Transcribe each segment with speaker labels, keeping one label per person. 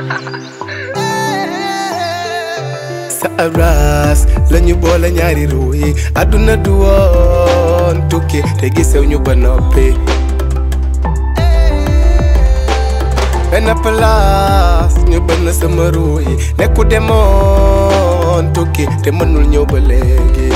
Speaker 1: sa aras lañu boole ñaari ruu yi àdduna du woon tukki te gisew ñu ba noppi benn place ñu bënn sama ruu yi nekku demoon tukki te mënul ñëw ba léegi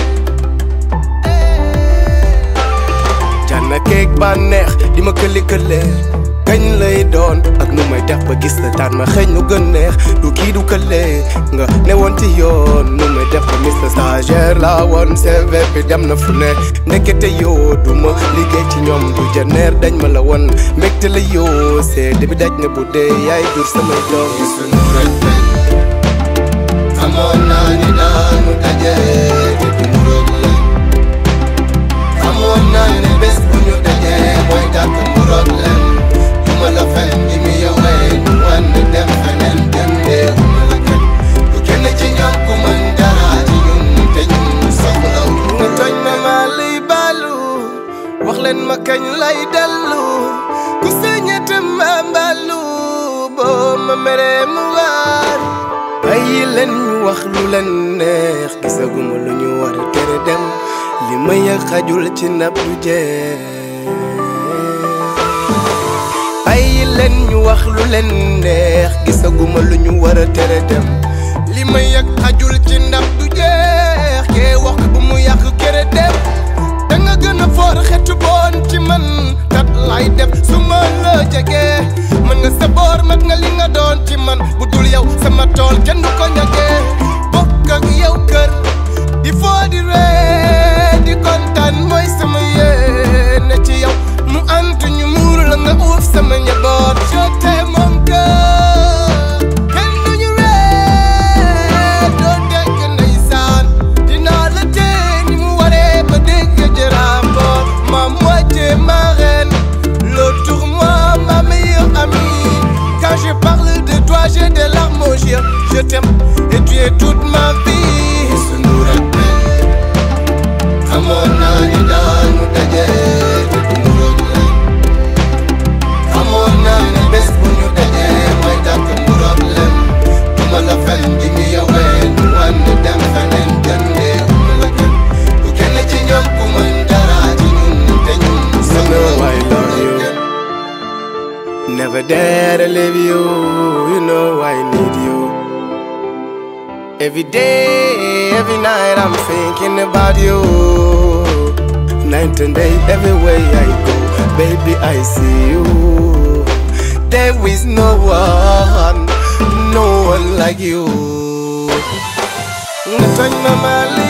Speaker 1: jànna keeg bànneex di ma këli kële kañ lay doon ak nu may def ba gis la daan ma xëy nu gën neex du kii du kële nga ne woon ci yoon nu may def ba mis la stagiaire la woon CV bi dem na fu ne ndekete yoo du ma liggéey ci ñoom du janeer dañ ma la woon mbégte la yoo seede bi daj na bu dee yaay jur samay doom
Speaker 2: sunu rëbbën xamoon naa ni daanu daje te du mu roog la xamoon naa ne bés bu ñu dajee mooy dàkk mu roog la du ma la fen di mi yowee ñu wànn dem feneen dem dee uma la kenn du kenn ci ñoom ku mën dara ci ñun te ñun soxlaw
Speaker 1: nga tooñ ma maa lay baalu wax leen ma kañ lay dellu ku sañete ma mbaalu boo ma meree mu waar bàyyi leen ñu wax lu leen neex gisaguma lu ñu war a tere dem li ma yëg xajul ci nab du jeex bàyyi leen ñu wax lu leen neex gisaguma lu ñu war a tere dem li ma yëg xajul ci ndab du jeex kee wax bu mu yàq kere dem da nga gën a foor xetu boon ci man kat lay def su ma la jegee mën nga sa boor mat nga li nga doon ci man bu dul yow sama tool kenn du ko ñagee bokk ak yow kër di foo di ree di kontaan mooy sama yéene ci yow mu antu ñu muur la nga uuf sama njaboot je t'aime mon cœur kenn du ñu ree doo dégg ndeysaan dinaa la tee ni mu waree ba dégg jëraambo ma moitié ma reine l'autre moi ma meilleure amie quand je parle de toi j'ai des larmes aux yeux je t'aime et tu es toute ma vie
Speaker 2: sunu rëbbën xamoon naa ni daanu daje te du mu roog la xamoon naa ne bés bu ñu dajee mooy dàkk mu roog la du ma la fen di mi yowee ñu wànn dem feneen jëndee uma la kenn du kenn ci ñoom ku mën dara ci ñun te ñun
Speaker 1: You know I love you. Never dare to leave you. You know I need you. Every day, every night, I'm thinking about you. Night and day, everywhere I go, baby, I see you. There is no one, no one like you. Nga tooñ ma ma li